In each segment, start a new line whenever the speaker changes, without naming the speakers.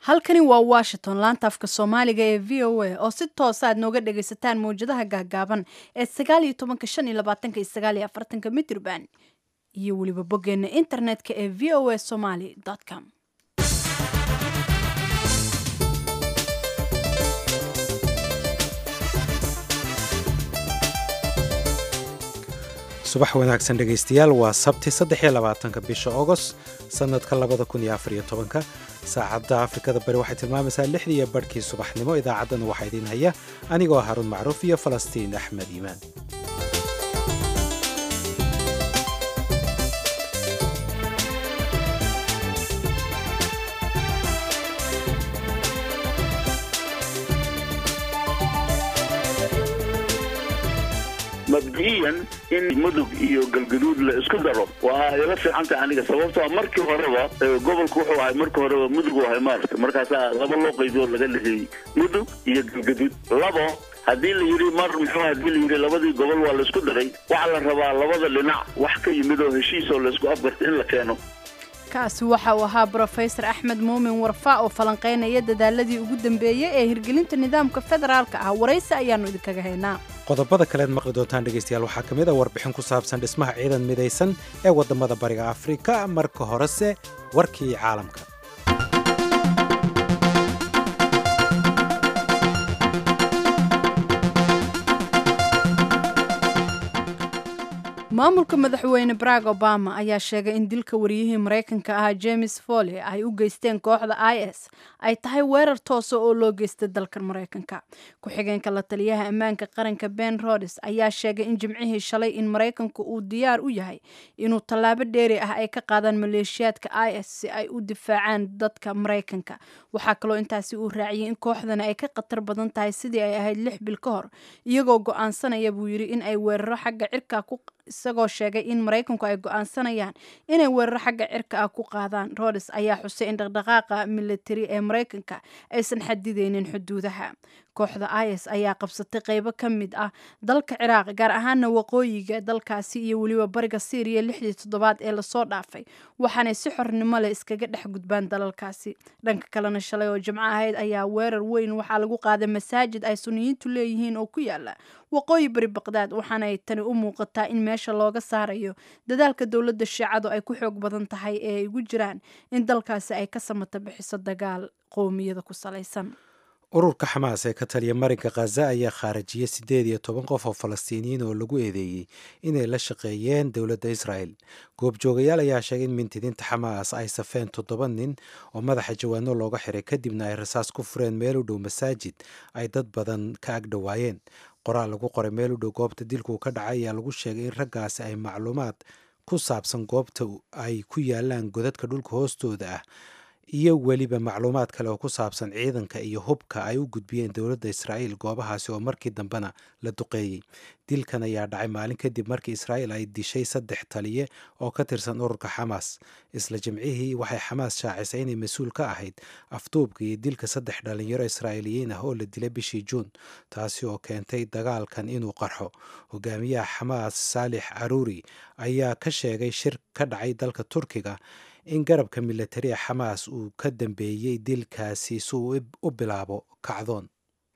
halkani waa washington laanta afka soomaaliga ee v o a oo si toosa aad nooga dhagaysataan mawjadaha gaagaaban ee sagaal iyo tobanka shan iyo labaatanka iyo sagaal iyo afartanka mitrban iyo weliba boggeena internetka ee v o a somaly com
subax wanaagsan dhegaystayaal waa sabti saddexiyo labaatanka bisha ogost sannadka labada kun iyo afariyo tobanka saacadda afrikada bari waxay tilmaamaysaa lixdii iyo barhkii subaxnimo idaacaddana waxaa idiin haya anigoo haruun macruuf iyo falastiin axmed iimaan
mabdi'iyan in mudug iyo galgaduud la isku daro waa ila fiicanta aniga sababtoo markii horeba gobolku wuxuu ahay markii horeba mudug u ahay maarata markaasaa laba loo qaybioo laga leheeyey mudug iyo galgaduud labo haddii la yidhi mar muxuu hadii la yidhi labadii gobol waa laisku daray waxaa la rabaa labada dhinac wax ka yimid oo heshiis oo laisku afgarta in la keeno
kaasi waxa uu ahaa brofesor axmed muumin warfa oo falanqaynaya dadaaladii ugu dambeeyey ee hirgelinta nidaamka federaalka ah waraysi ayaannu idinkaga haynaa
qodobada kaleed maqli doontaan dhegaystayaal waxaa ka mid a warbixin ku saabsan dhismaha ciidan midaysan ee waddamada bariga afrika marka horese warkii caalamka
maamulka madaxweyne barack obama ayaa sheegay in dilka wariyihii maraykanka ahaa james foley ay u geysteen kooxda i s ay tahay weerar toosa oo loo geystay dalkan maraykanka ku-xigeenka la taliyaha ammaanka qaranka ben rodes ayaa sheegay in jimcihii shalay in maraykanku uu diyaar u yahay inuu tallaabo dheeri ah ay ka qaadaan maleeshiyaadka i s si ay u difaacaan dadka maraykanka waxaa kaloo intaasi uu raaciyey in kooxdani ay ka khatar badan tahay sidii ay ahayd lix bil ka hor iyagoo go-aansanaya buu yidhi in ay weeraro xagga cirka ku isagoo sheegay in maraykanku ay go-aansanayaan inay weeraro xagga cirka ah ku qaadaan rodes ayaa xusay in dhaqdhaqaaqa militari ee maraykanka aysan xadideynin xuduudaha kooxda is ayaa qabsatay qeybo ka mid ah dalka ciraaq gaar ahaana waqooyiga dalkaasi iyo weliba bariga syriya lixdii toddobaad ee lasoo dhaafay waxaanay si xornimo leh iskaga dhex gudbaan dalalkaasi dhanka kalena shalay oo jimco ahayd ayaa weerar weyn waxaa lagu qaaday masaajid ay suniyiintu leeyihiin oo ku yaala waqooyi bari baqdaad waxaanay tani u muuqataa in meesha looga saarayo dadaalka dowladda shiicadu ay ku xoog badan tahay ee ay ugu jiraan in dalkaasi ay ka samata bixiso dagaal qowmiyada ku salaysan
ururka xamaas ee ka taliya marinka khaza ayaa khaarajiyey siddeed iyo toban qof oo falastiiniyiin oo lagu eedeeyey inay la shaqeeyeen dowladda israel goobjoogayaal ayaa sheegay in mintidiinta xamaas ay safeen toddoba nin oo madaxa jawaano looga xiray kadibna ay rasaas ku fureen meel u dhow masaajid ay dad badan ka ag dhowaayeen qoraal lagu qoray meel u dhow goobta dilkuu ka dhacay ayaa lagu sheegay in raggaasi ay macluumaad ku saabsan goobta ay ku yaalaan godadka dhulka hoostooda ah iyo weliba macluumaad kale oo ku saabsan ciidanka iyo hubka ay u gudbiyeen dowladda israa'iil goobahaasi oo markii dambena la duqeeyey dilkan ayaa dhacay maalin kadib markii israa'iil ay dishay saddex taliye oo ka tirsan ururka xamaas isla jimcihii waxay xamaas shaacisay inay mas-uul ka ahayd afduubka iyo dilka saddex dhalinyaro israa'iiliyiin ah oo la dilay bishii juun taasi oo keentay dagaalkan inuu qarxo hogaamiyaha xamaas saalix caruuri ayaa ka sheegay shir ka dhacay dalka turkiga in garabka militariga xamaas uu ka dambeeyey dilkaasi si uu u bilaabo kacdoon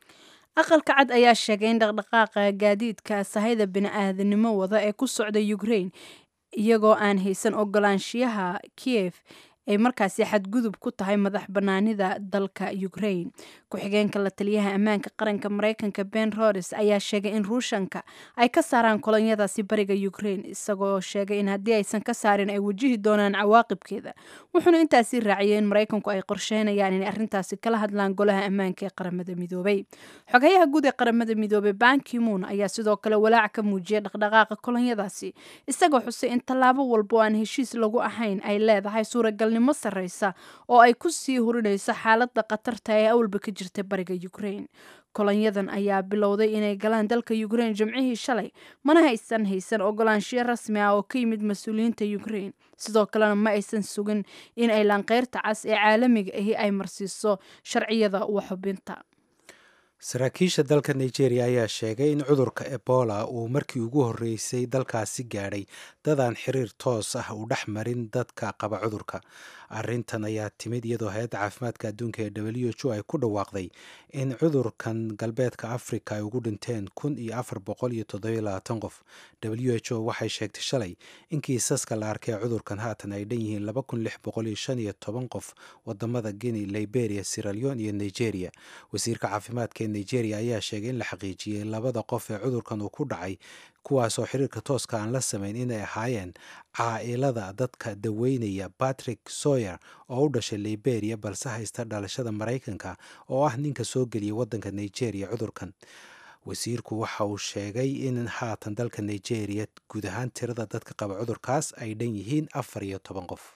aqalka cad ayaa sheegay in dhaqdhaqaaqa gaadiidka sahayda bini-aadanimo wada ee ku socda ukraine iyagoo aan haysan ogolaanshiyaha kiev ay markaasi xadgudub ku tahay madax banaanida dalka ukraine ku-xigeenka la taliyaha ammaanka qaranka maraykanka ben rodes ayaa sheegay in ruushanka ay ka saaraan kolonyadaasi bariga ukraine isagoo sheegay in haddii aysan ka saarin ay wajihi doonaan cawaaqibkeeda wuxuuna intaasi raaciyay in maraykanku ay qorsheynayaan inay arrintaasi kala hadlaan golaha ammaanka ee qaramada midoobay xogayaha guud ee qaramada midoobey bankimoon ayaa sidoo kale walaac ka muujiyay dhaqdhaqaaqa kolonyadaasi isagoo xusay in tallaabo walba oo aan heshiis lagu ahayn ay leedahay suuragal sareysa oo ay ku sii hurinayso xaaladda khatarta ee awalba ka jirta bariga ukraine kolonyadan ayaa bilowday inay galaan dalka ukraine jimcihii shalay mana haysan haysan ogolaanshiyo rasmi ah oo ka yimid mas-uuliyiinta ukraine sidoo kalena ma aysan sugin in ay laanqeyrta cas ee caalamiga ahi ay marsiiso sharciyada waxubinta
saraakiisha dalka nigeria ayaa sheegay in cudurka ebola uu markii ugu horreysay dalkaasi gaadhay dadaan xiriir toos ah u dhex marin dadka qaba cudurka arrintan ayaa timid iyadoo hay-adda caafimaadka adduunka ee w h o ay ku dhawaaqday in cudurkan galbeedka africa ay ugu dhinteen kun iyo afar boqol iyo toddobiyo labaatan qof w h o waxay sheegtay shalay in kiisaska la arkay cudurkan haatan ay dhan yihiin laba kun lix boqol iyo shan iyo toban qof wadamada guinea liberia siraleon iyo nigeria wasiirka caafimaadka ee nigeria ayaa sheegay in la xaqiijiyey labada qof ee cudurkan uu ku dhacay kuwaasoo xiriirka tooska aan la samayn inay ahaayeen caailada dadka daweynaya patrick soyer oo u dhashay liberia balse haysta dhalashada maraykanka oo ah ninka soo geliyay waddanka nigeria cudurkan wasiirku waxa uu sheegay in haatan dalka nigeria guud ahaan tirada dadka qaba cudurkaas ay dhan yihiin afar iyo toban qof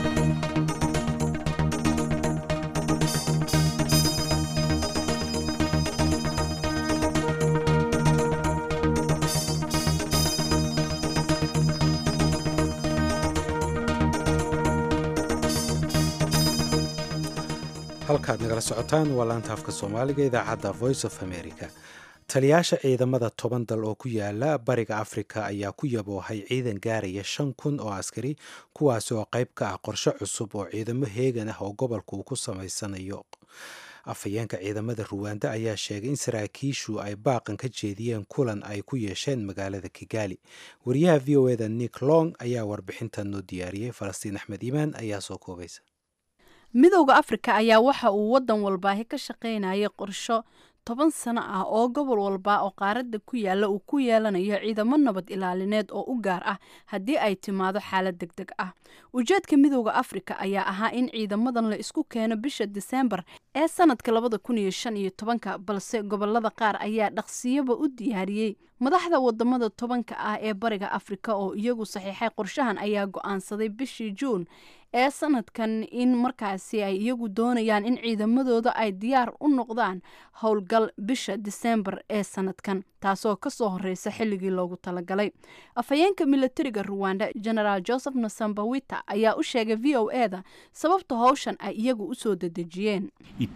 halkaad nagala socotaan waa laanta afka soomaaliga idaacadda voice of america taliyaasha ciidamada toban dal oo ku yaala bariga afrika ayaa ku yaboohay ciidan gaaraya shan kun oo askari kuwaasi oo qayb ka ah qorshe cusub oo ciidamo heegan ah oo gobolka uu ku samaysanayo afhayeenka ciidamada ruwanda ayaa sheegay in saraakiishu ay baaqan ka jeediyeen kulan ay ku yeesheen magaalada kigali wariyaha v o eda nick long ayaa warbixintan noo diyaariyey falastiin axmed iimaan ayaa soo koobaysa
midowda afrika ayaa waxa uu waddan walbaahi ka shaqaynayay qorsho toban sano ah oo gobol walba oo qaaradda ku yaala uu ku yeelanayo ciidamo nabad ilaalineed oo u gaar ah haddii ay timaado xaalad deg deg ah ujeedka midowda afrika ayaa ahaa in ciidamadan la isku keeno bisha diseembar ee sanadka labada kun iyo shan iyo tobanka balse gobolada qaar ayaa dhaqsiyaba u diyaariyey madaxda wadamada tobanka ah ee bariga afrika oo iyagu saxiixay qorshahan ayaa go-aansaday bishii juun ee sanadkan in markaasi ay iyagu doonayaan in ciidamadooda ay diyaar u noqdaan howlgal bisha diseembar ee sanadkan taasoo kasoo horeysa xilligii loogu talagalay afhayeenka milatariga ruwanda genaraal joseph nasambawita ayaa u sheegay v o e da sababta howshan ay iyagu usoo dedejiyeen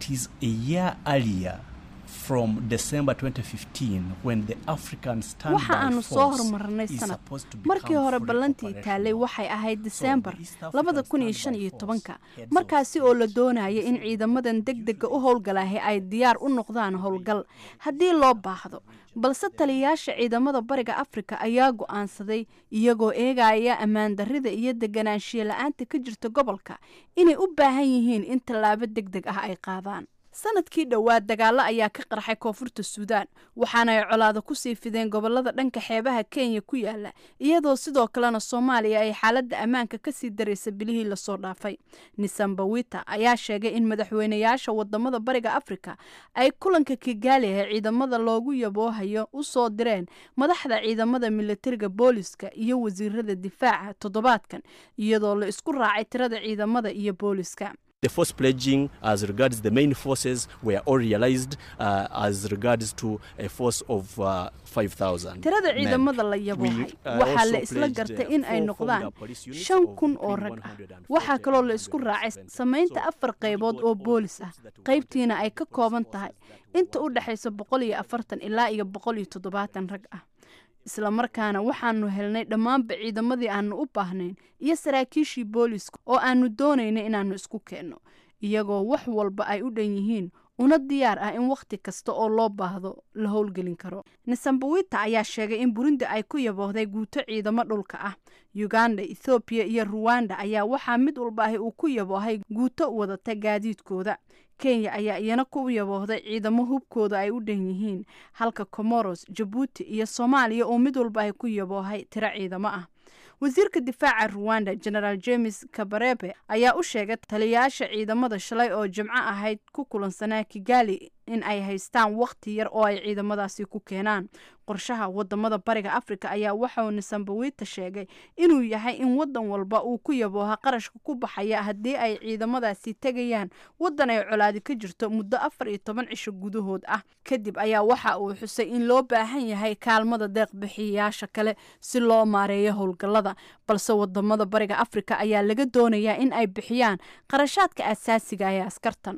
waxa aanu soo horumarnay sanad markii hore ballantii taalay waxay ahayd diseembar labada kun iyo shan iyo tobanka markaasi oo la doonaya in ciidamadan deg dega u howlgalahay ay diyaar u noqdaan howlgal haddii loo baahdo balse taliyayaasha ciidamada bariga afrika ayaa go-aansaday iyagoo eegaya ammaan darrida iyo deganaanshiya la-aanta ka jirta gobolka inay u baahan yihiin in tallaabo deg deg ah ay qaadaan sanadkii dhowaad dagaalo ayaa ka qarxay koonfurta suudaan waxaana ay colaado kusii fideen gobolada dhanka xeebaha kenya ku yaala iyadoo sidoo kalena soomaaliya ay xaaladda ammaanka kasii daraysa bilihii lasoo dhaafay nisambawita ayaa sheegay in madaxweynayaasha wadamada bariga afrika ay kulanka kigaali ee ciidamada loogu yaboohayo u soo direen madaxda ciidamada milatariga booliska iyo wasiirada difaaca toddobaadkan iyadoo la isku raacay tirada ciidamada iyo booliska
The force pledging as regards the main forces were all realized uh, as regards to a force of uh, 5,000.
tirada ciidamada la yaboohay waxaa la isla gartay in ay noqdaan shan kun oo rag ah waxaa kaloo la isku raacay samaynta afar qaybood oo boolis ah qaybtiina ay ka kooban tahay inta u dhexaysa boqol iyo afartan ilaa iyo boqol iyo toddobaatan rag ah islamarkaana waxaanu helnay dhammaanba ciidamadii aanu u baahnayn iyo saraakiishii booliska oo aanu doonayna inaannu isku keenno iyagoo wax walba ay u dhan yihiin una diyaar ah in wakhti kasta oo loo baahdo la howlgelin karo nisambawita ayaa sheegay in burundi ay ku yaboohday guuto ciidamo dhulka ah uganda ethoobiya iyo ruwanda ayaa waxaa mid walba ahi uu ku yaboohay guuto wadata gaadiidkooda kenya ayaa iyana ku yaboohday ciidamo hubkooda ay u dhan yihiin halka comoros jabuuti iyo soomaaliya oo mid walba ay ku yaboohay tiro ciidamo ah wasiirka difaaca ruwanda genaraal james kabarebe ayaa u sheegay taliyayaasha ciidamada shalay oo jimco ahayd ku kulansanaa kigali in ay haystaan wakhti yar oo ay ciidamadaasi ku keenaan qorshaha wadamada bariga afrika ayaa waxauu nisambawita sheegay inuu yahay in wadan walba uu ku yabooha qarashka ku baxaya haddii ay ciidamadaasi tegayaan wadan ay colaadi ka jirto muddo afar iyo toban cisho gudahood ah kadib ayaa waxa uu xusay in loo baahan yahay kaalmada deeqbixiyayaasha kale si loo maareeyo howlgallada balse wadamada bariga afrika ayaa laga doonayaa in ay bixiyaan qarashaadka asaasiga ee askartan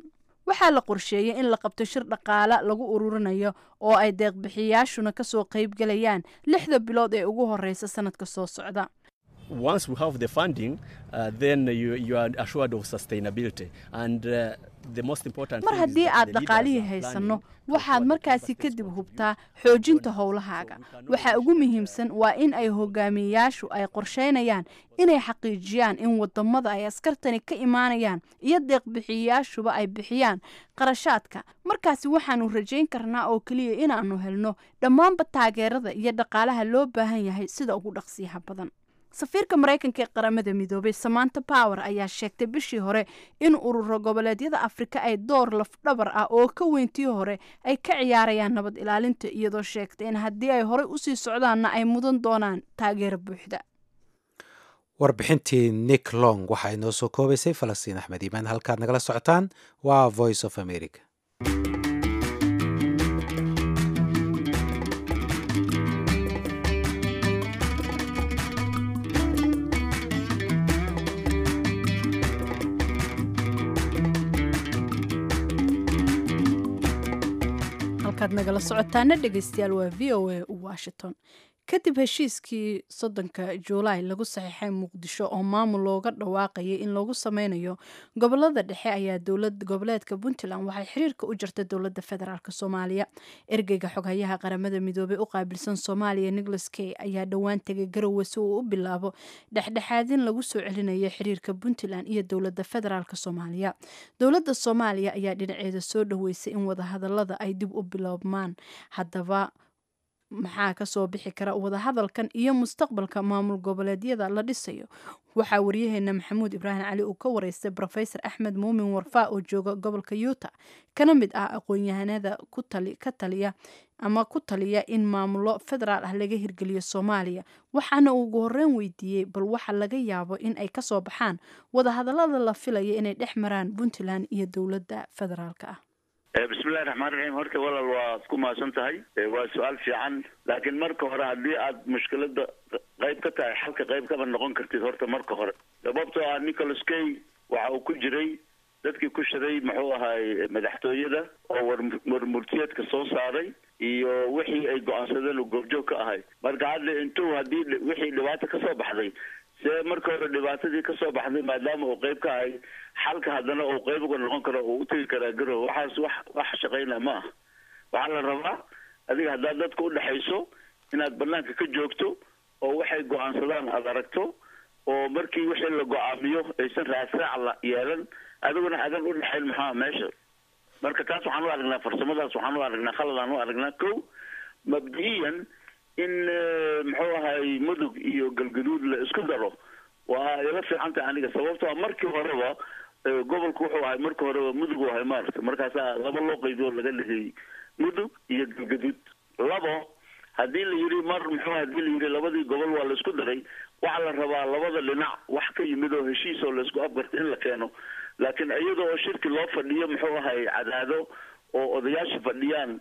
waxaa la qorsheeyey in la qabto shir dhaqaale lagu ururinayo oo ay deeqbixiyaashuna kasoo qaybgelayaan lixda bilood ee ugu horeysa sanadka soo socda
once we have the funding, uh, then you, you are assured of sustainability. And uh, the most important
mar
thing is
haddii
that
aad
the leaders
dhaqaalihii
are
haysanno
planning to
waxaad
ensure that
markaasi
the
kadib
sustainable
hubtaa
growth
xoojinta
is
howlahaaga
so we cannot
waxa
reach
ugu
the-
muhiimsan waa in ay hogaamiyeyaashu ay qorsheynayaan inay xaqiijiyaan in wadamada ay askartani ka imaanayaan iyo deeqbixiyayaashuba ay bixiyaan qarashaadka markaasi waxaanu rajayn karnaa oo keliya inaanu helno dhammaanba taageerada iyo dhaqaalaha loo baahan yahay sida ugu dhaqsiyaha badan safiirka maraykanka ee qaramada midoobay samanta power ayaa sheegtay bishii hore in ururo goboleedyada afrika ay door lafdhabar ah oo ka weyntii hore ay ka ciyaarayaan nabad ilaalinta iyadoo sheegtay in haddii ay horey usii socdaanna ay mudan doonaan taageero buuxda
warbixintii nick long waxaa inoo soo koobaysay falastiin axmed iimaan halkaad nagala socotaan waa voice of america
halkaad nagala socotaana dhegeystayaal waa v o a washington kadib heshiiskii soddonka juulaay lagu saxiixay muqdisho oo maamul looga dhawaaqayay in lagu sameynayo gobolada dhexe ayaa dowlad goboleedka puntland waxay xiriirka u jirta dowladda federaalk soomaaliya ergeyga xoghayaha qaramada midoobey u qaabilsan soomaaliya nicholas kay ayaa dhowaan tegay garowe si uu u bilaabo dhexdhexaadin lagu soo celinayo xiriirka puntland iyo dowladda federaalk soomaaliya dowladda soomaaliya ayaa dhinaceeda soo dhaweysay in wadahadalada ay dib u biloobmaan haddaba maxaa kasoo bixi kara wadahadalkan iyo mustaqbalka maamul goboleedyada la dhisayo waxaa waryaheena maxamuud ibraahim cali uu ka wareystay rofesor axmed muumin warfaa oo jooga gobolka yuuta kana mid ah aqoon-yahanada ka taliya ama ku taliya in maamulo federaal ah laga hirgeliyo soomaaliya waxaana uu ugu horeyn weydiiyey bal waxa laga yaabo in ay kasoo baxaan wadahadalada la filaya inay dhex maraan puntland iyo dowladda federaalka ah
bismillahi raxmaan raxiim horta walaal waa ku mahadsan tahay waa su-aal fiican laakiin marka hore haddii aad mushkilada qayb ka tahay xalka qayb kaba noqon kartid horta marka hore sababtoo ah nicholas kay waxa uu ku jiray dadkii ku shiray muxuu ahaay madaxtooyada oo war warmurtiyeedka soo saaray iyo wixii ay go-aansadeen uu goobjoog ka ahay marka hadda intuu haddii wixii dhibaata kasoo baxday see marka hore dhibaatadii kasoo baxday maadaama uu qeyb ka ahay xalka haddana uu qeyb uga noqon karo uu utegi karaa garow waxaas wax wax shaqayna ma aha waxaa la rabaa adiga haddaad dadka udhexayso inaad banaanka ka joogto oo waxay go-aansadaan aada aragto oo markii wixii la go-aamiyo aysan raasraac la yeelan adiguna adan udhexayn maxaa meesha marka taas waxaan u aragnaa farsamadaas waxaan u aragnaa khaladaan u aragnaa ko mabdi'iyan in muxuu ahay mudug iyo galgaduud la isku daro waa ila fiicantay aniga sababtoo markii horeba gobolku wuxuu ahay markii horeba mudug u ahay maaragta markaasaa laba loo qaybiyo laga dhigay mudug iyo galgaduud labo haddii la yidhi mar muxuu hadii la yidhi labadii gobol waa la isku daray waxaa la rabaa labada dhinac wax ka yimid oo heshiis oo laisku afgarta in la keeno laakiin iyada oo shirki loo fadhiyo muxuu ahay cadaado oo odayaasha fadhiyaan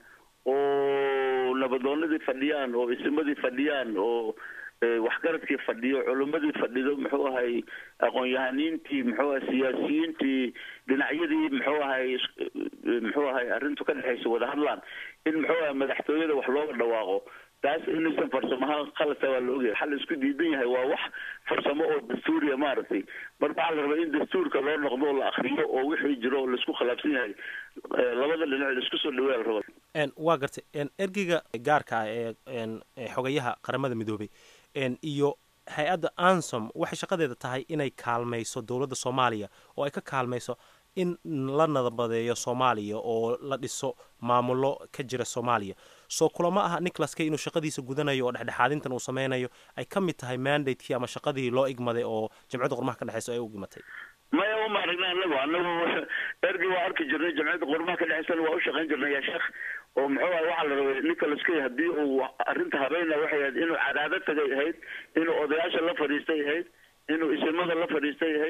oo nabadoonadii fadhiyaan oo isimadii fadhiyaan oo waxgaradkii fadhiyo culimadii fadhido muxuu ahay aqoon-yahaniintii muxuu ahay siyaasiyiintii dhinacyadii muxuu ahay muxuu ahay arrintu ka dhexaysa wada hadlaan in muxuu ahay madaxtooyada wax looga dhawaaqo taas inaysan farsamahaan khalata waa la ogyahay xal isku diidan yahay waa wax farsamo oo dastuuriya maaragtay marka waxaa la rabaa in dastuurka loo noqdo oo la akriyo oo wixii jiro oo laisku khilaafsan yahay labada dhinac laisku soo dhaweeya la raba
waa gartay ergeyga gaarka ah ee xogayaha qaramada midoobay iyo hay-adda ansom waxay shaqadeeda tahay inay kaalmayso dowladda soomaaliya oo ay ka kaalmayso in la nadabadeeyo soomaaliya oo la dhiso maamulo ka jira soomaaliya soo kulama aha nicholas kay inuu shaqadiisa gudanayo oo dhexdhexaadintan uu sameynayo ay ka mid tahay mandatekii ama shaqadii loo igmaday oo jamciyadda qormaha ka dhexeysa ay u igmatay
maya uma aragna anagu anagu ergi waa arki jirnay jamciyadda qormaha ka dhexeysana waa u shaqayn jirnay yaa sheekh oo muxuu ahay waxaa la rabay nicholas kay haddii uu arrinta habeyna waxay ahayd inuu cadaado tagay ahayd inuu odayaasha la fadhiistay ahayd inuu isimada la fadhiistay ahayd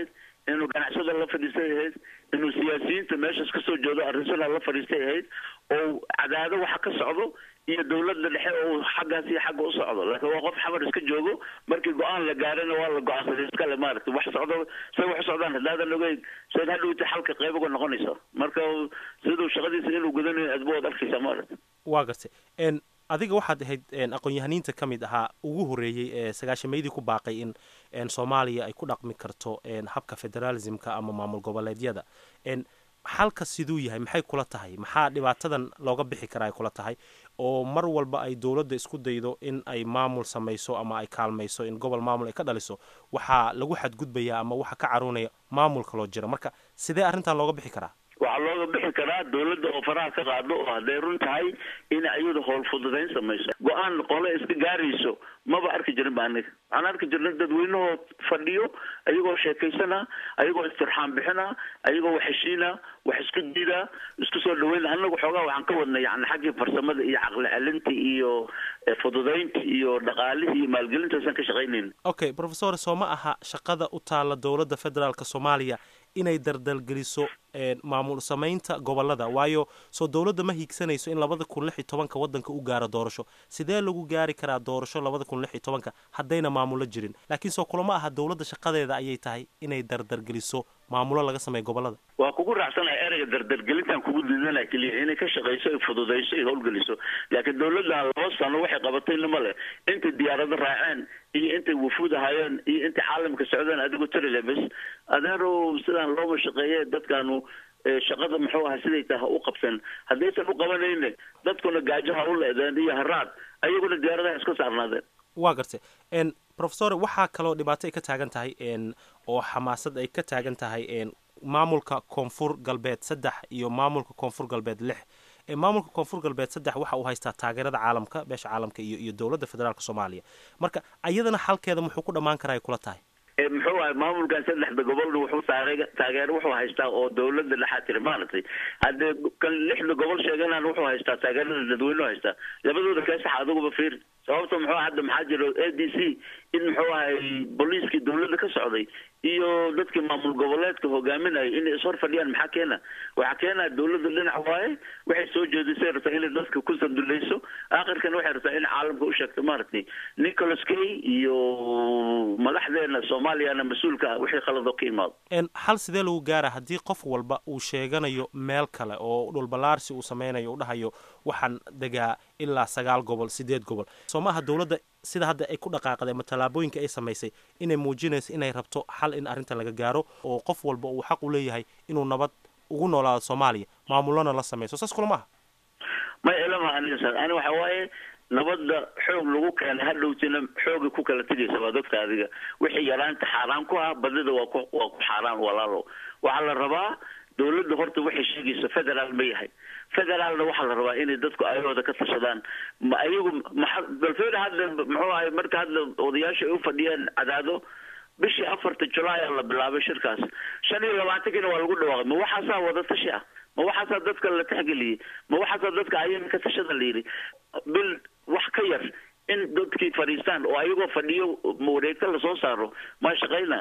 inuu ganacsada la fadhiistay ahayd inuu siyaasiyiinta meeshaas kasoo jeedo arrinsanaa la fadhiistay ahayd oo cadaado waxa ka socdo iyo dawladda dhexe oo xaggaas iyo xagga u socdo laakiin waa qof xamar iska joogo markii go-aan la gaarana waa la go-aansaday iskale maaragtay wax socdo say wax u socdaan haddaadan ogeyn sayd hadhowta xalka qayb uga noqonaysa marka siduu shaqadiisa inuu gudanayo adba waad arkaysaa maaragtay
waa gartay n adiga waxaad ahayd aqoon-yahaniinta ka mid ahaa ugu horreeyey ee sagaashameydii ku baaqay in n soomaaliya ay ku dhaqmi karto habka federalismka ama maamul goboleedyada n xalka siduu yahay maxay kula tahay maxaa dhibaatadan looga bixi karaa ay kula tahay oo mar walba ay dowladda isku daydo in ay maamul samayso ama ay kaalmayso in gobol maamul ay ka dhaliso waxaa lagu xadgudbaya ama waxa ka caroonaya maamulka loo jira marka sidee arrintan looga bixi karaa
waxaa looga bixi karaa dawladda oo faraha ka qaado oo hadday run tahay in ayadu howl fududayn samayso go-aan qole iska gaarayso maba arki jirin ba aniga waxaan arki jirnay dadweynahoo fadhiyo ayagoo sheekaysana ayagoo istirxaan bixina ayagoo wax heshiina wax isku diida isku soo dhaweyna anagu xoogaa waxaan ka wadnay yani xaggii farsamada iyo caqli celinta iyo fududaynta iyo dhaqaalihii iyo maalgelintaasaan ka shaqaynayn
okay professor soo ma aha shaqada u taala dowladda federaalka soomaaliya inay dardalgeliso maamul samaynta gobolada waayo soo dowladda ma hiigsanayso in labada kun lix iyo tobanka waddanka u gaaro doorasho sidee lagu gaari karaa doorasho labada kun lix iyo tobanka haddayna maamulo jirin laakiin soo kulama aha dowladda shaqadeeda ayay tahay inay dardargeliso maamulo laga sameeyo gobolada
waa kugu raacsanaya ereyga dardargelintan kugu diidanaya keliya inay ka shaqayso ay fududayso ay howlgeliso laakiin dawladdan laba sano waxay qabatayna ma leh intay diyaarado raaceen iyo intay wufuud ahaayeen iyo intay caalamka socdeen adigu tiriga bes adeerow sidaan looma shaqeeye dadkaanu shaqada muxuu ahaa siday tahay ha u qabsan haddaysan u qabanayne dadkuna gaajo ha u leedeen iyo haraad ayaguna diyaaradaha iska saarnaadeen
waa gartay n professor waxaa kaloo dhibaato ay ka taagan tahay n oo xamaasad ay ka taagan tahay n maamulka koonfur galbeed saddex iyo maamulka koonfur galbeed lix maamulka koonfur galbeed saddex waxa uu haystaa taageerada caalamka beesha caalamka iyo iyo dowladda federaalk soomaaliya marka ayadana xalkeeda muxuu ku dhammaan karaa ay kula tahay
muxuu ahay maamulkan saddexda gobolna wuxuu taage taageero wuxuu haystaa oo dawladda dhexaa tiri maaragtay haddee kan lixda gobol sheeganaan wuxuu haystaa taageerada dadweynuhu haystaa labadooda keesaxa adiguba fiir sababta muxuu hadda maxaa jiro a d c in muxuu ahay booliiskii dawladda ka socday iyo dadkii maamul goboleedka hogaaminaya inay ishor fadhiyaan maxaa keena waxaa keenaa dawladda dhinac waaye waxay soo jeedisay rabtaa inay dadka ku sandulayso aakhirkana waxay rabtaa in caalamka u sheegto maaragtay nicholas kay iyo madaxdeena soomaaliyana mas-uulka ah wixii khalado ka imaado
xal sidee lagu gaara haddii qof walba uu sheeganayo meel kale oo dhulbalaarsi uu sameynayo u dhahayo waxaan degaa ilaa sagaal gobol sideed gobol soo ma aha dowladda sida hadda ay ku dhaqaaqday ama tallaabooyinka ay samaysay inay muujinayso inay rabto xal in arrintan laga gaaro oo qof walba uu xaq u leeyahay inuu nabad ugu noolaado soomaaliya maamulona la samayso saas kula maaha
may ilama aniga ani waxa waaye nabadda xoog lagu keenay hadhowtina xooga ku kala tegaysa waa dadka adiga wixii yaraanta xaaraan ku ah badida waa ku waa ku xaaraan walaalo waxaa la rabaa dawladda horta waxay sheegayso federaal ma yahay federaalna waxaa la rabaa inay dadku ayahooda ka tashadaan ma ayagu maa balfeeda hadda muxuu ahay marka hadda odayaasha ay u fadhiyeen cadaado bishii afarta julaay a la bilaabay shirkaas shan iyo labaatankiina waa lagu dhawaaqay ma waxaasaa wada tashi ah ma waxaasaa dadka la taxgeliyey ma waxaasaa dadka ayaga ka tashada la yidhi bil wax ka yar in dadkii fadhiistaan oo ayagoo fadhiyo wareegta lasoo saaro maa shaqayna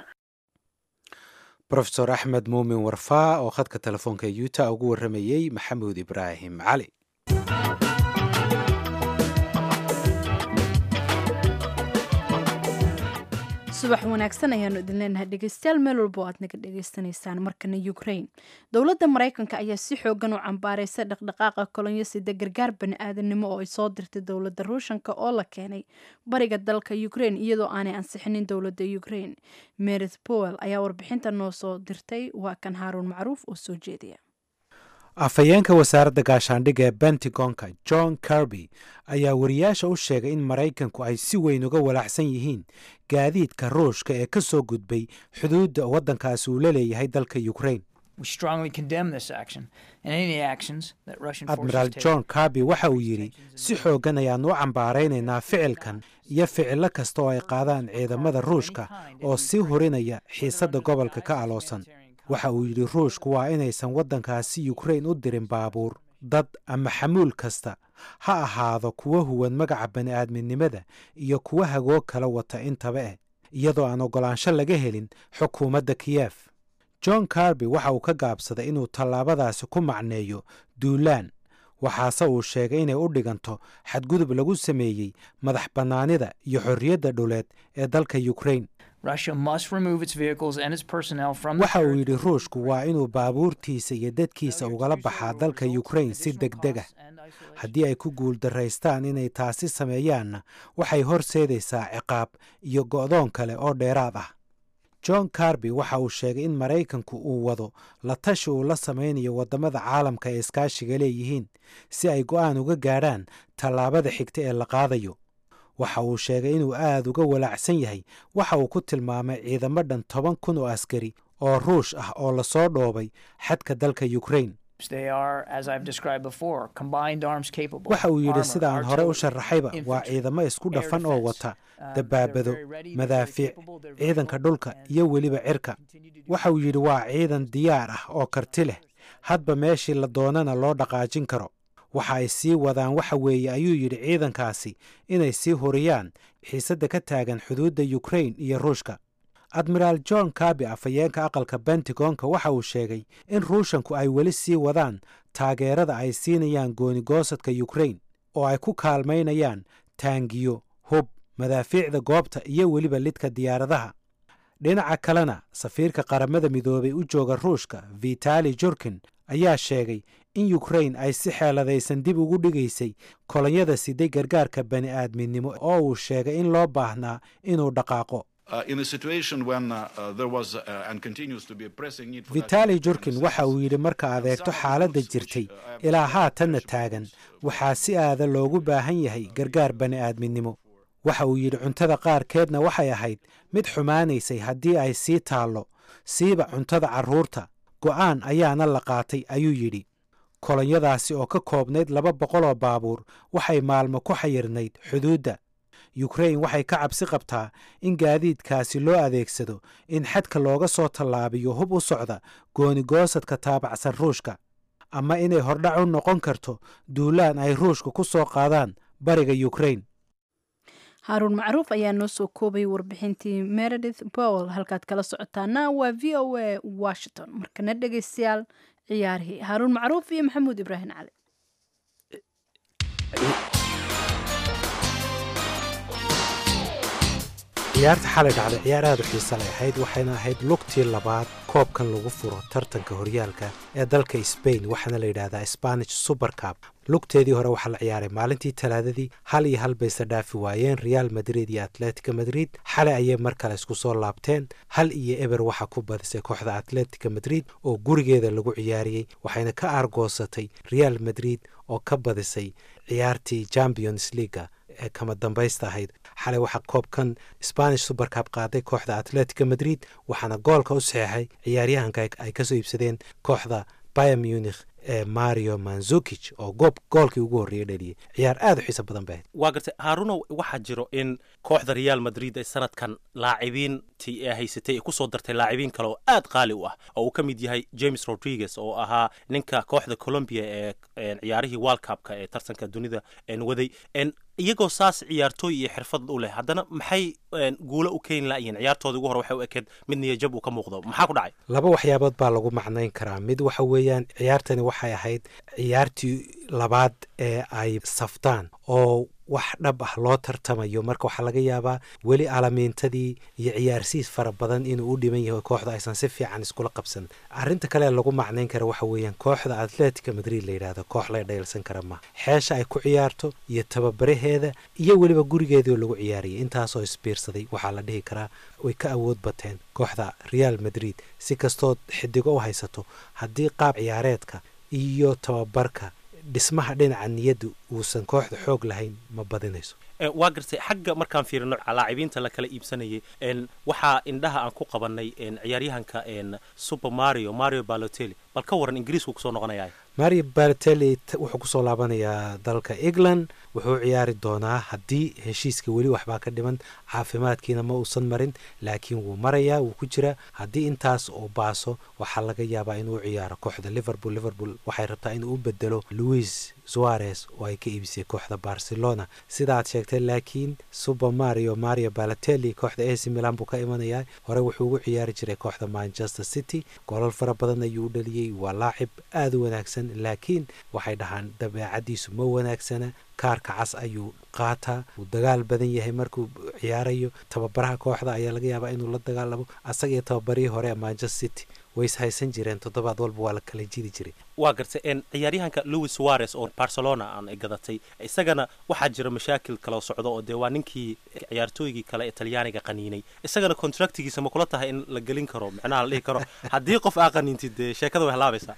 rofesor axmed muumin warfaa oo khadka telefoonka yuuta ugu warramayey maxamuud ibraahim cali
subax wanaagsan ayaanu idin leenahay dhegeystayaal meel walba oo aad naga dhegeysanaysaan markana ukraine dowladda maraykanka ayaa si xoogan u cambaaraysa dhaqdhaqaaqa kolonyasida gargaar bani aadamnimo oo ay soo dirtay dowladda ruushanka oo la keenay bariga dalka ukraine iyadoo aanay ansixinin dowladda ukraine merit powell ayaa warbixinta noo soo dirtay waa kan haaruun macruuf oo soo jeediya
afhayeenka wasaaradda gaashaandhigga ee bentigonka john kirby ayaa wariyaasha u sheegay in maraykanku ay si weyn uga walaacsan yihiin gaadiidka ruushka ee ka soo gudbay xuduudda waddankaasi uu la leeyahay dalka ukraine admiraal john kirby waxa uu yidhi si xooggan ayaannu u cambaaraynaynaa ficilkan iyo ficillo kasta oo ay qaadaan ciidamada ruushka oo sii hurinaya xiisadda gobolka ka aloosan waxa uu yidhi ruushku waa inaysan waddankaasi ukrain u dirin baabuur dad ama xamuul kasta ha ahaado kuwa huwan magaca bani'aadminimada iyo kuwa hagoog kala wata intaba eh iyadoo aan oggolaansho laga helin xukuumadda kiyef john carby waxa uu ka gaabsaday inuu tallaabadaasi ku macneeyo duulaan waxaase uu sheegay inay u dhiganto xadgudub lagu sameeyey madax bannaanida iyo xorriyadda dhuleed ee dalka ukrain waxa uu yidhi ruushku waa inuu baabuurtiisa iyo dadkiisa ugala baxaa dalka ukrain si deg deg ah haddii ay ku guuldaraystaan inay taasi sameeyaanna waxay horseedaysaa ciqaab iyo go'doon kale oo dheeraad ah john carby waxa uu sheegay in maraykanku uu wado la tashi uu la samaynayo waddamada caalamka ay iskaashiga leeyihiin si ay go'aan uga gaadhaan tallaabada xigta ee la qaadayo waxa uu sheegay inuu aad uga walaacsan yahay waxa uu ku tilmaamay ciidamo dhan toban kun oo askari oo ruush ah oo lasoo dhoobay xadka dalka ukrain waxa uu yidhi sida aan hore u sharaxayba waa ciidamo isku dhafan oo wata dabaabado madaafiic ciidanka dhulka iyo weliba cirka waxa uu yidhi waa ciidan diyaar ah oo karti leh hadba meeshii la doonana loo dhaqaajin karo waxa ay sii wadaan waxa weeye ayuu yidhi ciidankaasi inay sii huriyaan xiisadda ka taagan xuduudda ukrain iyo ruushka admiraal john carby afhayeenka aqalka bentagonka waxa uu sheegay in ruushanku ay weli sii wadaan taageerada ay siinayaan goonigoosadka ukrain oo ay ku kaalmaynayaan taangiyo hub madaafiicda goobta iyo weliba lidka diyaaradaha dhinaca kalena safiirka qaramada midoobay u jooga ruushka vitali jurkin ayaa sheegay in ukrain ay si xeeladaysan dib ugu dhigaysay kolonyada siday gargaarka bani aadminimo oo uu sheegay in loo baahnaa inuu dhaqaaqo vitali jurkin waxa uu yidhi marka adeegto xaaladda jirtay ilaa haatanna taagan waxaa si aada loogu baahan yahay gargaar bani aadminimo waxa uu yidhi cuntada qaarkeedna waxay ahayd mid xumaanaysay haddii ay sii taallo siiba cuntada carruurta go'aan ayaana la qaatay ayuu yidhi kolonyadaasi oo ka koobnayd laba boqoloo baabuur waxay maalmo ku xayirnayd xuduudda yukrain waxay ka cabsi qabtaa in gaadiidkaasi loo adeegsado in xadka looga soo tallaabiyo hub u socda goonigoosadka taabacsan ruushka ama inay hordhac u noqon karto duulaan ay ruushka ku soo qaadaan bariga yukrain
haaruun macruuf ayaa noo soo koobay warbixintii meredith powell halkaad kala socotaana waa v o a washington markana dhegaystayaal ciyaarihii haaruun macruuf iyo maxamuud ibraahim cali
ciyaarta xalay dhacday ciyaar aad u xiisa lay ahayd waxayna ahayd lugtii labaad koobkan lagu furo tartanka horyaalka ee dalka sbain waxaana la yidhahdaa spanish supercab lugteedii hore waxaa la ciyaaray maalintii talaadadii hal iyo hal bayse dhaafi waayeen real madrid iyo atletica madrid xalay ayay mar kale isku soo laabteen hal iyo eber waxaa ku badisay kooxda atletica madrid oo gurigeeda lagu ciyaariyey waxayna ka aargoosatay real madrid oo ka badisay ciyaartii champions leaga ee kama dambaysta ahayd xalay waxaa koobkan spanish supercab qaaday kooxda atletica madrid waxaana goolka u saxeexay ciyaaryahanka ay kasoo iibsadeen kooxda bayer munich ee mario manzukich oo goob goolkii ugu horreeyay dheliyay ciyaar aad u xiiso badan bay ahayd
waa gartay haarunow waxaa jiro in kooxda real madrid ay sanadkan laacibiintii ee haysatay ay kusoo dartay laacibiin kale oo aad qaali u ah oo uu ka mid yahay james rodriguez oo ahaa ninka kooxda colombia ee ciyaarihii world cupka ee tartanka dunida waday iyagoo saas ciyaartooy iyo xirfad u leh haddana maxay guulo u keeni la'yihiin ciyaartoodii ugu hore waxay u ekeed mid niyajab uu ka muuqdo maxaa ku dhacay
laba waxyaabood baa lagu macnayn karaa mid waxa weeyaan ciyaartani waxay ahayd ciyaartii labaad ee ay saftaan oo wax dhab ah loo tartamayo marka waxaa laga yaabaa weli alamiintadii iyo ciyaarsiis fara badan inuu u dhiman yahay kooxda aysan si fiican iskula qabsan arrinta kale lagu macnayn kara waxa weeyaan kooxda atletica madrid la yidhahdo koox la dhaylsan kara ma xeesha ay ku ciyaarto iyo tababaraheeda iyo weliba gurigeedioo lagu ciyaariyay intaasoo isbiirsaday waxaa la dhihi karaa way ka awood bateen kooxda real madrid si kastood xidigo u haysato haddii qaab ciyaareedka iyo tababarka dhismaha dhinaca niyadda uusan kooxda xoog lahayn ma badinayso
waa gartay xagga markaan fiirino laacibiinta la kala iibsanayay waxaa indhaha aan ku qabanay ciyaaryahanka super mario mario balotelli bal ka waran ingiriisku kusoo noqonaya
mario bartelli wuxuu kusoo laabanayaa dalka england wuxuu ciyaari doonaa haddii heshiiska weli waxbaa ka dhiman caafimaadkiina ma uusan marin laakiin wuu marayaa wuu ku jiraa haddii intaas uu baaso waxaa laga yaabaa inuu ciyaaro kooxda liverpool liverpool waxay rabtaa inuu u bedelo louis suarez oo ay ka iibisay kooxda barcelona sidaad sheegtay laakiin super mario mario balatelli kooxda ac milan buu ka imanayaa hore wuxuu ugu ciyaari jiray kooxda manchester city goolal fara badan ayuu u dhaliyey waa laacib aada u wanaagsan laakiin waxay dhahaan dabeecadiisu ma wanaagsana kaarka cas ayuu qaataa wuu dagaal badan yahay markuu ciyaarayo tababaraha kooxda ayaa laga yaabaa inuu la dagaalamo asaga iyo tababarihii hore ee manchester city way is haysan jireen toddobaad walba waa la kala jidi jiray
waa gartay n ciyaaryahanka louis suarez oo barcelona aan ay gadatay isagana waxaa jira mashaakil kaloo socdo oo dee waa ninkii ciyaartooygii kale ee talyaaniga qaniinay isagana contractigiisa ma kula tahay in la gelin karo micnaha la dhihi karo haddii qof aa qaniintid dee sheekada way halaabaysaa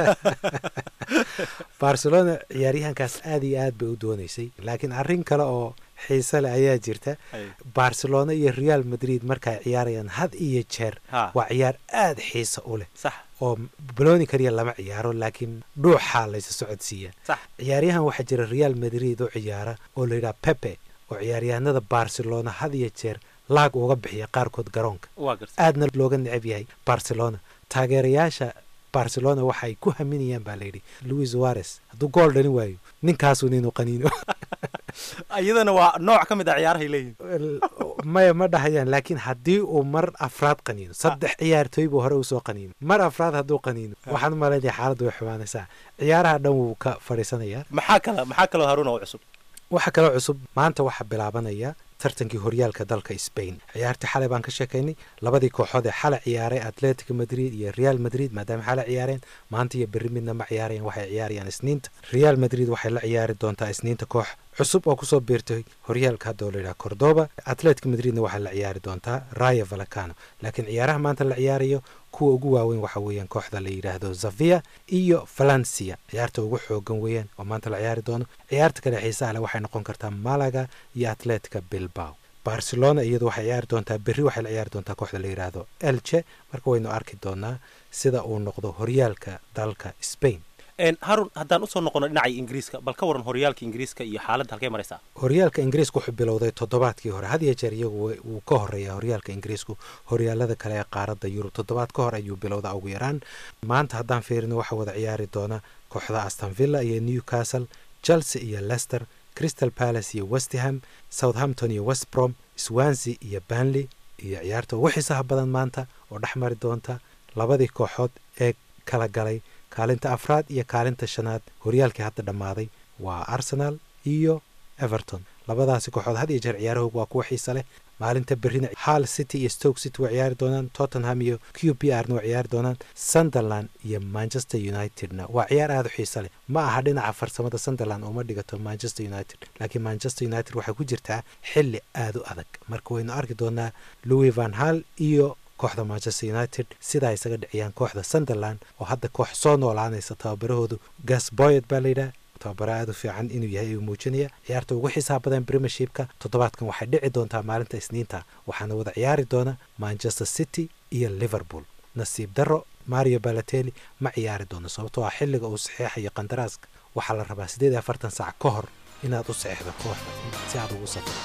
barcelona ciyaaryahankaas aada iyo aad bay u doonaysay laakiin arrin kale oo xiise leh ayaa jirta barcelona iyo real madrid markay ciyaarayaan had iyo jeer
Ha.
waa ciyaar aada xiise u leh
sax
oo baloni kaliya lama ciyaaro laakiin dhuuxaa laysa socodsiiya
sax
ciyaaryahan waxaa jira real madrid oo ciyaara oo la yidhaha pepe oo ciyaaryahanada barcelona had iyo jeer laag uga bixiya qaarkood garoonka
waa gartay
aadna looga necab yahay barcelona taageerayaasha barcelona waxay ku haminayaan baa layidhi louis suarez hadduu gool dhalin waayo ninkaasun inuu qaniino
iyadana waa nooc ka mid a ciyaarahay leeyihin
maya ma dhahayaan laakiin haddii uu mar afraad qaniino saddex ciyaartooy buu hore usoo qaniino mar afraad hadduu qaniino waxaan u malaynaya xaaladdu way xumaanaysaa ciyaaraha dhan wuu ka fadhiisanayaa
maxaa kala maxaa kaloo haruuna oo cusub
waxaa kaloo cusub maanta waxaa bilaabanaya tartankii horyaalka dalka spain ciyaartii xalay baan ka sheekaynay labadii kooxood ee xalay ciyaaray atletico madrid iyo real madrid maadaama xalay ciyaareen maanta iyo berri midna ma ciyaarayaan waxay ciyaarayaan isniinta real madrid waxay la ciyaari doontaa isniinta koox cusub oo kusoo biirtay horyaalka hadda oo la yidhaha cordoba atletico madridna waxay la ciyaari doontaa raya valacano laakiin ciyaaraha maanta la ciyaarayo kuwa ugu waaweyn waxa weeyaan kooxda la yidhaahdo zavia iyo valencia ciyaarta ugu xoogan weeyaan oo maanta la ciyaari doono ciyaarta kale xiisaha leh waxay noqon kartaa malaga iyo atletica bilbao barcelona iyadu waxay ciyaari doontaa berri waxay la ciyaari doontaa kooxda la yidhaahdo elche marka waynu arki doonaa sida uu noqdo horyaalka dalka spain
n harun haddaan usoo noqono dhinacii ingiriiska bal ka waran horyaalka ingiriiska iyo xaaladda halkay maraysaa
horyaalka ingiriisku wuxuu bilowday toddobaadkii hore had iyo jeer iyagu wa- wuu ka horeeyaa horyaalka ingiriisku horyaalada kale ee qaaradda yurub toddobaad ka hor ayuu bilowda ugu yaraan maanta haddaan fiirino waxaa wada ciyaari doona kooxda aston villa iyo newcastle chelsea iyo leicester crystal palace iyo westham southampton iyo westbrom swansea iyo banley iyo ciyaarta ugu xiisaha badan maanta oo dhex mari doonta labadii kooxood ee kala galay kaalinta afraad iyo kaalinta shanaad horyaalkii hadda dhammaaday waa arsenal iyo everton labadaasi kooxood had iyo jeer ciyaarahoogu waa kuwa xiisa leh maalinta berrina hall city iyo stoke city waa ciyaari doonaan tottenham iyo q p r na waa ciyaari doonaan sunderland iyo manchester unitedna waa ciyaar aada u xiisa leh ma aha dhinaca farsamada sunderland uma dhigato manchester united laakiin manchester united waxay ku jirtaa xilli aada u adag marka waynu arki doonaa louis van hall iyo kooxda manchester united sida ay isaga dhiciyaan kooxda sunderland oo hadda koox soo noolaanaysa tababarahoodu gas boyet baa layidhaha tababara aada u fiican inuu yahay ayuu muujinaya ciyaarta ugu xisaab badan premiershipka toddobaadkan waxay dhici doontaa maalinta isniinta waxaana wada ciyaari doona manchester city iyo liverpool nasiib darro mario balatelli ma ciyaari doono sababtoo ah xilliga uu saxeexayo qandaraaska waxaa la rabaa siddeed iyo afartan saac ka hor inaad u saxeexdo kooxda si aad ugu safro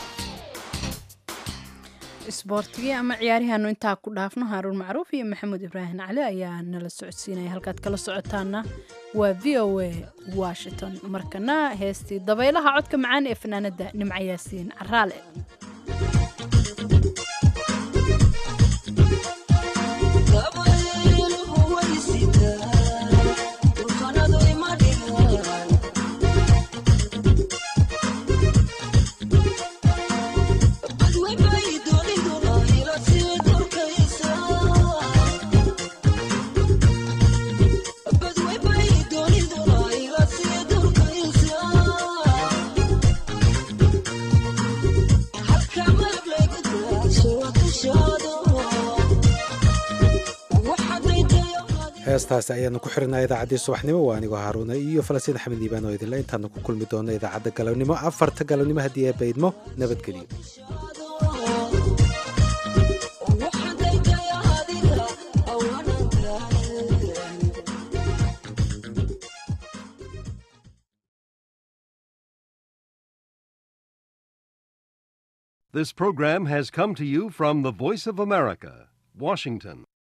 isboortigii ama ciyaarihaanu intaa ku dhaafno haaruun macruuf iyo maxamuud ibraahim cali ayaa nala socodsiinaya halkaad kala socotaana waa v o a washington markana heestii dabaylaha codka macaan ee fanaanada nimco yaasiin caraale
heestaasi ayaanu ku xirinaa idaacaddii subaxnimo waa anigoo haaruuna iyo falastiin axmed liibaan oo idinle intaanu ku kulmi doono idaacadda galabnimo afarta galabnimo haddii ee baydmo nabadgelyo
This program has come to you from the Voice of America, Washington.